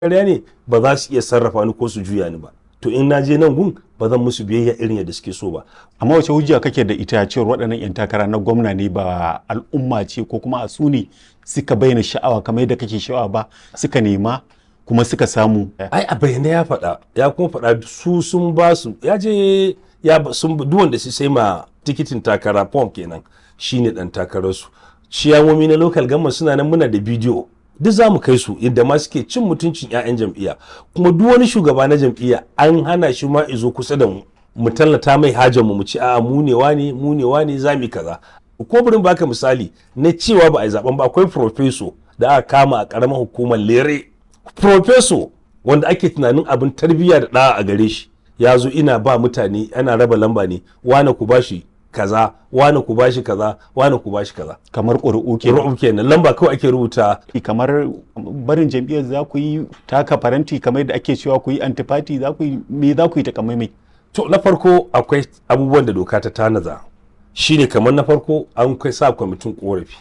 ƙarya ne ba za su iya sarrafa ni ko su juya ni ba to in na je nan gun ba zan musu biyayya irin yadda suke so ba amma wace hujja kake da ita cewar waɗannan 'yan takara na gwamna ne ba al'umma ce ko kuma a su ne suka bayyana sha'awa kamar yadda kake sha'awa ba suka nema kuma suka samu ai a bayyana ya faɗa ya kuma faɗa su sun ba su ya je ya ba- sun duk wanda su sai ma tikitin takara form kenan shine dan takararsu ciyawomi na local government suna nan muna da bidiyo duk za mu kai su yadda ma suke cin mutuncin 'ya'yan jam'iyya kuma duk wani shugaba na jam'iyya an hana shi ma izo kusa da mu mu tallata mai hajar mu mu ci a'a mu ne wane mu ne wane za mu yi kaza ko burin baka misali na cewa ba a yi zaben ba akwai profeso da aka kama a karamar hukumar lere profeso wanda ake tunanin abin tarbiyya da ɗa'a a gare shi ya zo ina ba mutane ana raba lamba ne wane ku bashi kaza wane ku bashi kaza wane ku bashi kaza kamar ƙuri'u ke ru'ub kenan lamba kawai ake rubuta kamar barin jam'iyyar za ku yi taka faranti kamar yadda ake cewa ku yi antifati za ku yi me za ku yi takamaimai to na farko akwai abubuwan da doka ta tanaza shine kamar na farko an kai sa kwamitin korafi